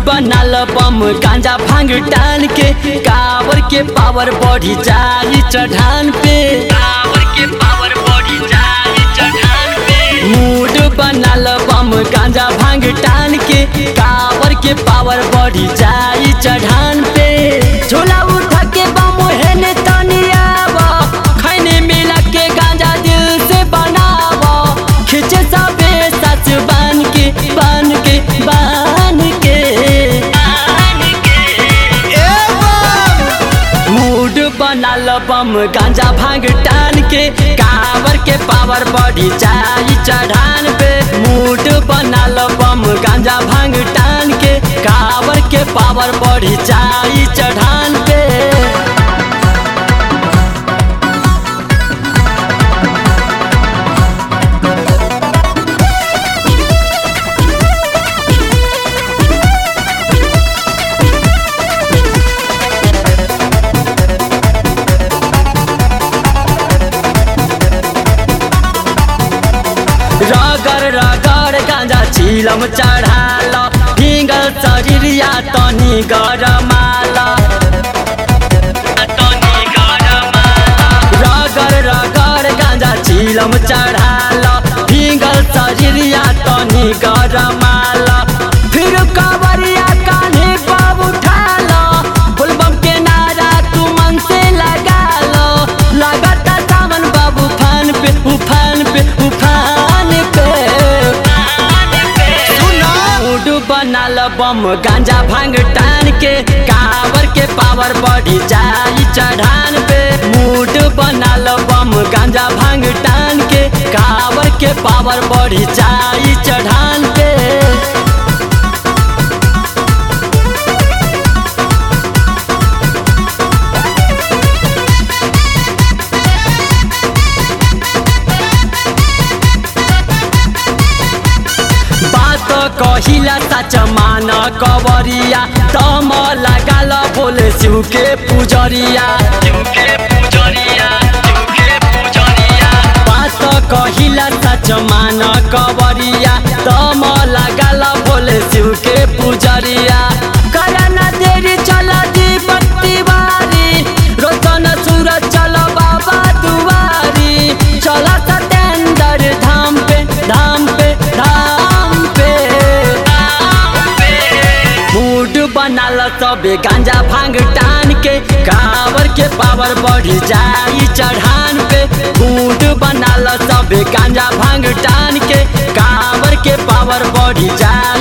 बनाल बम गांजा भांग टान के कावर के पावर बढ़ी जाई चढ़ान पे कावर के पावर बढ़ी जाई चढ़ान पे मूड बनाल बम गांजा भांग टान के कावर के पावर बढ़ी जाई चढ़ान पे झोला उठा के बम हेने तनियावा खैने मिला के गांजा दिल से बनावा खिंचे सबे सच बन के बन के बन के मूड बनल बम गांजा भांग टान के कावर के पावर बढ़ी जाई चढ़ान पे मूड बनल बम गांजा भांग टान के कावर के पावर बढ़ी जाई चढ़ान पे रगर रगर गांजा चिलम चढ़ाल हिंगल शरीरिया तनी गरमाल रगर रगर गांजा चिलम चढ़ाल हिंगल शरीरिया तनी गरमाल फिर कवरिया कान्हे पर उठाल बुलबम के नारा तू मन से लगा लो लगता सावन बाबू फान पे उफान पे उफान पे मूड बनाल बम गांजा भांग टान के कावर के पावर बढ़ी जाई चढ़ान पे मूड बनाल बम गांजा भांग टान के कावर के पावर बढ़ी जाई चढ़ान पे बात कहिला सच मान कवरिया तम लगाल बोले शिव के पुजरिया बात कहिला सच मान कवरिया तम लगाल बोले शिव के पुजरिया करना देरी चल दीपक तिवारी रोशन सूरज चल बाबा दुआरी चल सतेंद्र धाम पे धाम पे धाम पे मूड बनाल सबे गांजा भांग टान के कावर के पावर बढ़ी जाई चढ़ान पे मूड बनाल सबे गांजा भांग टान के कावर के पावर बढ़ी जाई